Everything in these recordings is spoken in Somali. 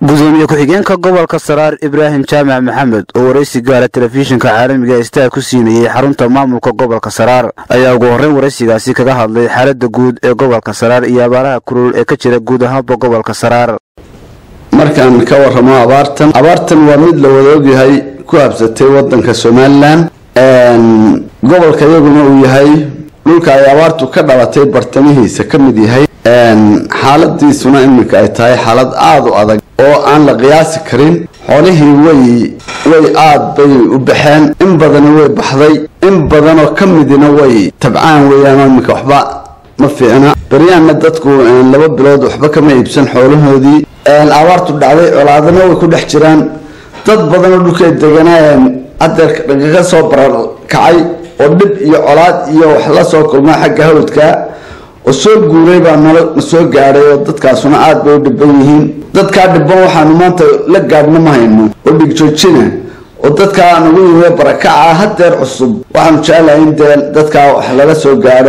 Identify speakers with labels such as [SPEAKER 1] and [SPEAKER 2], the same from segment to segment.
[SPEAKER 1] gudoomiye ku-xigeenka gobolka saraar ibraahim jaamac maxamed oo waraysi gaara telefishinka caalamiga star ku siinayey xarunta maamulka gobolka saraar ayaa ugu horreyn waraysigaasi kaga hadlay xaaladda guud ee gobolka saraar iyo abaaraha kulul ee ka jira guud ahaanba gobolka saraar
[SPEAKER 2] markaan ka waramo abaartan abaartan waa mid la wada ogyahay ku habsatay wadanka somalilan gobolka iyaguna uu yahay dhulka ay abaartu ka dhalatay bartamihiisa ka mid yahay xaaladiisuna iminka ay tahay xaalad aada u adag oo aan la qiyaasi karin xoolihii way way aada bay u baxeen in badana way baxday in badanoo ka midina way tabcaan weeyaan iminka waxba ma fiicna baryahanna dadku laba bilood waxba kama iibsan xoolahoodii abaartu dhacday colaadana way ku dhex jiraan dad badanoo dhulkay deganaa hadeer kaga soo bararkacay oo dhib iyo colaad iyo wax la soo kulmaa xagga hawdka oo soo guuray baa nala soo gaadhay oo dadkaasuna aada bay u dhiban yihiin dadkaa dhiban waxaanu maanta la gaadhna ma hayno oo dhigjoojina oo dadkaa nagu yimi barakaca hadeer cusub waxaanu jeclahay in dee dadkaa wax lala soo gaadho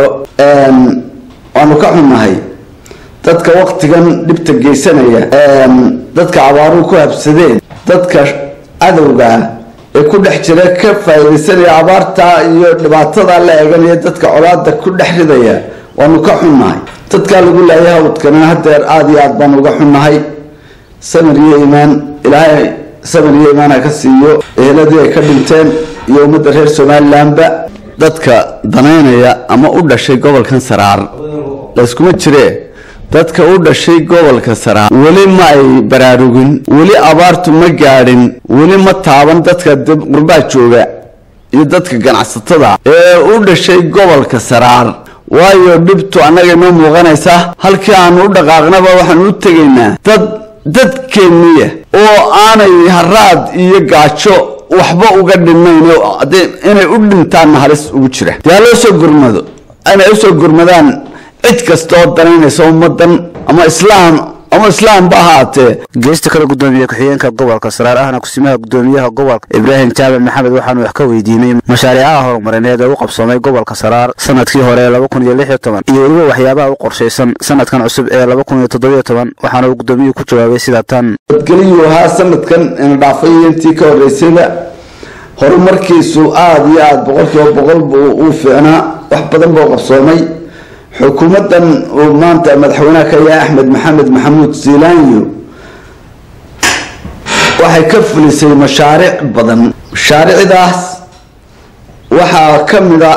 [SPEAKER 2] waanu ka xunnahay dadka waktigan dhibta geysanaya dadka abaaruhu ku habsadeen dadka cadowgaa ee ku dhex jira ka faa'iidaysanaya abaarta iyo dhibaatada la eeganaya dadka colaada ku dhex ridaya waanu ka xunnahay dadkaa lagu laayay hawdkana hadeer aada iyo aad baanu uga xunnahay samir iyo iimaan ilaahay samir iyo iimaan ha ka siiyo eheladii ay ka dhinteen iyo ummadda reer somalilanba dadka danaynaya ama u dhashay gobolkan saraar layskuma jiree dadka u dhashay gobolka saraar weli ma ay baraarugin weli abaartu ma gaadhin weli ma taaban dadka qurbaa jooga iyo dadka ganacsatada ee u dhashay gobolka saraar waayo dhibtu annaga inoo muuqanaysa halkii aanu u dhaqaaqnaba waxaanu u tegaynaa dad dadkeenniya oo aanay haraad iyo gaajo waxba uga dhinnayn inay u dhintaanna halis ugu jira dee ha loo soo gurmado inay usoo gurmadaan cid kasta oo danaynaysa ummadan ama islaam ama islaamba ahaatee
[SPEAKER 1] geesta kale gudoomiye ku-xigeenka gobolka saraar ahna kusimaha gudoomiyaha gobolka ibraahim jaamac maxamed waxaanu wax ka weydiinay mashaariicaha horumarineed ee u qabsoomay gobolka saraar sanadkii hore ee laba kun iyo lix iyo toban iyo weliba waxyaabaha u qorshaysan sanadkan cusub ee laba kun iyo toddobiyo toban waxaana uu gudoomiyuhu ku jawaabay sida tan
[SPEAKER 2] nabadgeliyuu ahaa sanadkan ina dhaafay iyo intii ka horreysayba horumarkiisu aada iyo aada boqolkiiba boqol buu uu fiicnaa wax badan buu qabsoomay xukuumaddan uu maanta madaxweynaha ka yahay axmed maxamed maxamuud ziilaanyo waxay ka fulisay mashaariic badan mashaariicdaas waxaa ka mida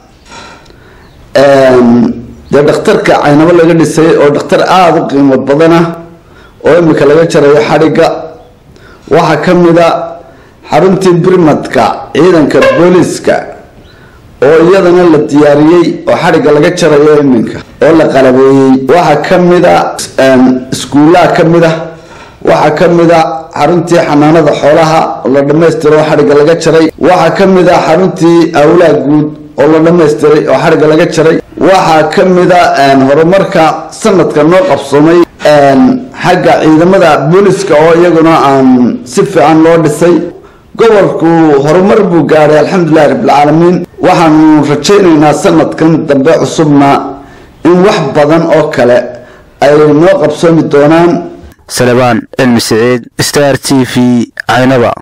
[SPEAKER 2] dee dhakhtarka caynabo laga dhisay oo dhakhtar aada u qiimo badana oo imika laga jarayo xadhigga waxaa ka mida xaruntii birmadka ciidanka booliiska oo iyadana la diyaariyey oo xadhigga laga jarayo iminka oo la qalabeeyey waxaa ka mida iskuullaha ka mid a waxaa ka mid a xaruntii xanaanada xoolaha oo la dhammaystiro oo xadhigga laga jaray waxaa ka mid a xaruntii awlaa guud oo la dhammaystiray oo xadhigga laga jaray waxaa ka mid a horumarka sanadka noo qabsoomay xagga ciidamada booliska oo iyaguna aan si fiican loo dhisay gobolku horumar buu gaadhay alxamdulilahi rabbilcaalamiin waxaanu rajaynaynaa sanadkan dambe cusubna in wax badan oo kale ay noo qabsoomi doonaan
[SPEAKER 1] salebaan cilmi siciid star t v caynaba